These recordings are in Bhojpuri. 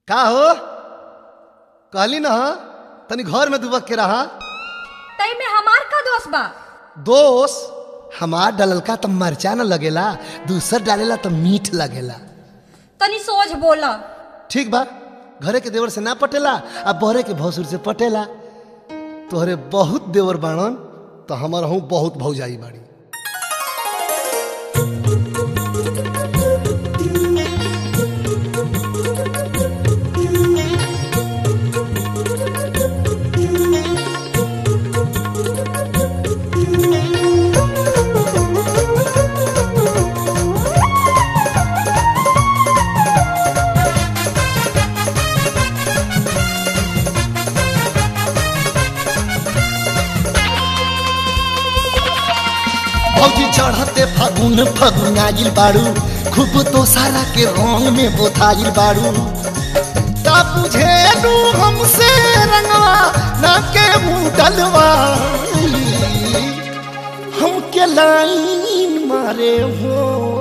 का हो कहली ना तनी घर में दुबक के रहा तई में हमार का दोष बा दोष हमार डललका तो मरचा न लगेला दूसर डालेला तो मीठ लगेला तनी सोच बोला ठीक बा घरे के देवर से ना पटेला आ बहरे के भसुर से पटेला तोहरे बहुत देवर बाणन तो हमर हूँ बहुत भौजाई बाड़ी भौजी चढ़ते फागुन फागुन आइल बाड़ू खूब तो सारा के रंग में बोथाइल बाड़ू का बुझे लू हमसे रंगवा ना के मुंह डलवा हमके लाइन मारे हो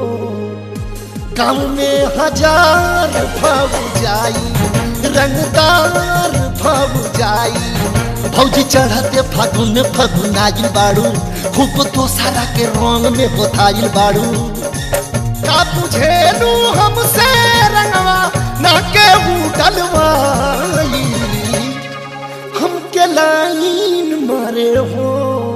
गाँव में हजार भव जाई रंगदार भव जाई भौजी चढ़ते फागुन फागुन आइल बाड़ू खूब तो सारा के रंग में बोथाइल बाड़ू का बुझेलू हमसे रंगवा ना के डलवाई हमके लाइन मारे हो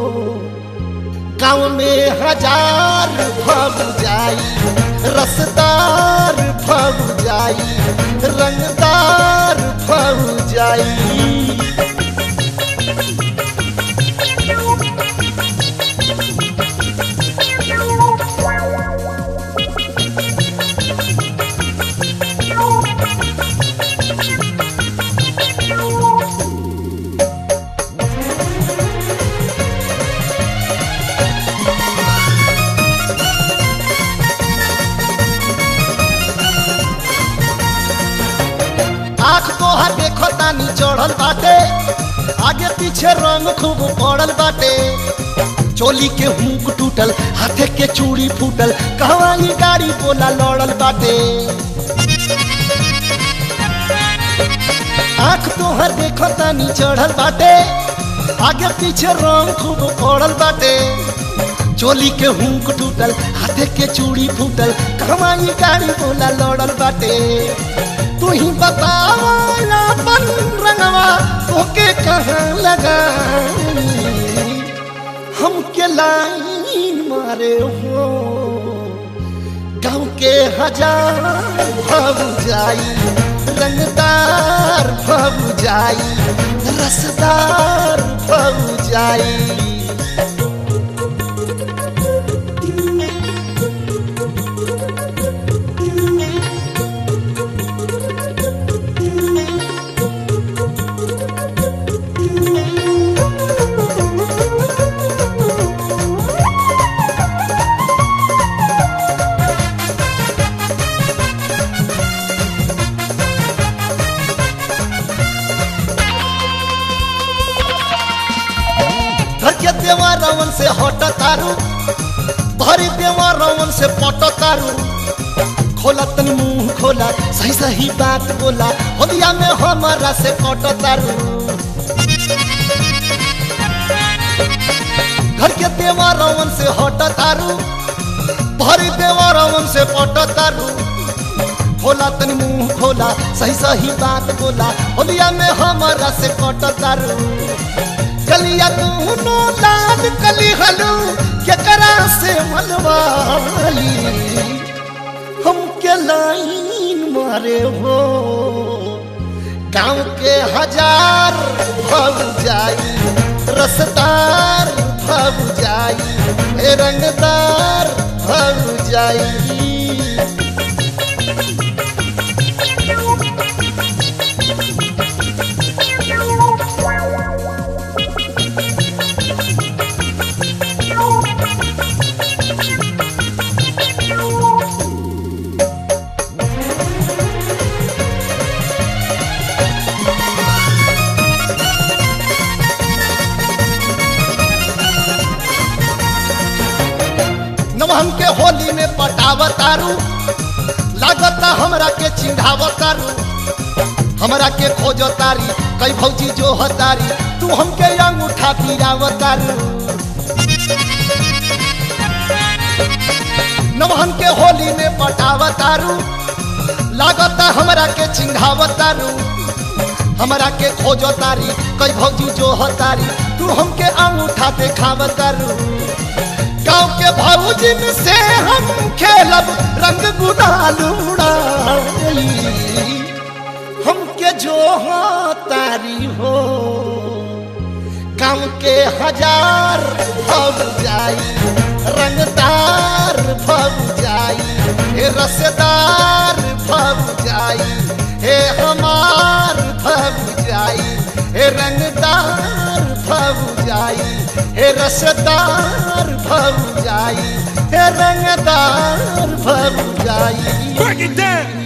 गाँव में हजार भव जाई रसदार भव जाई रंगदार भव जाई आँख तोहर देखो तानी चढ़ल बाटे आगे पीछे रंग खूब पड़ल बाटे चोली के हुक टूटल हाथे के चूड़ी फूटल कहवा ई गाड़ी बोला लड़ल बाटे आँख तोहर देखो तानी चढ़ल बाटे आगे पीछे रंग खूब पड़ल बाटे चोली के हुक टूटल हाथे के चूड़ी फूटल कहवा ई गाड़ी बोला लड़ल बाटे तू ही बतावा अपन रंगवा ओके कहाँ लगा हमके लाइन मारे हो गाँव के हजार भव जाई रंगदार भव जाई रसदार भव जाई घर के देवा रावण से हट तारू भरी देवा रावण से पट तारू खोला तनी मुंह खोला सही सही बात बोला होलिया में हमारा से कट तारू घर के देवा रावण से हट तारू भरी देवा रावण से पट तारू खोला तनी मुंह खोला सही सही बात बोला होलिया में हमारा से कट तारू कलिया दूनो लाल कली हलू केकरा से मनवाली हमके लाइन मारे हो गाँव के हजार भव जाई रसदार भव जाई हे रंगदार भव जाई नवहन के होली में पटावतारू लागता हमरा के चिढ़ावतारू हमरा के खोजो तारी कई भौजी जो हतारी तू हमके अंगूठा फिरावतारू नवहन के होली में पटावतारू लागता हमरा के चिंघावतारू हमरा के खोजो तारी कई भौजी जो हतारी तू हमके अंगूठा देखावतारू गाँव के भौजिन से हम खेलब रंग गुलाल उड़ाई हमके जो तारी हो गाँव के हजार भव जाई रंगदार भव जाई हे रसदार भव जाई हे हमार भव जाई हे रंगदार भव जाई हे रसदार भव जाई हे रंगदार भव जाई Break it down.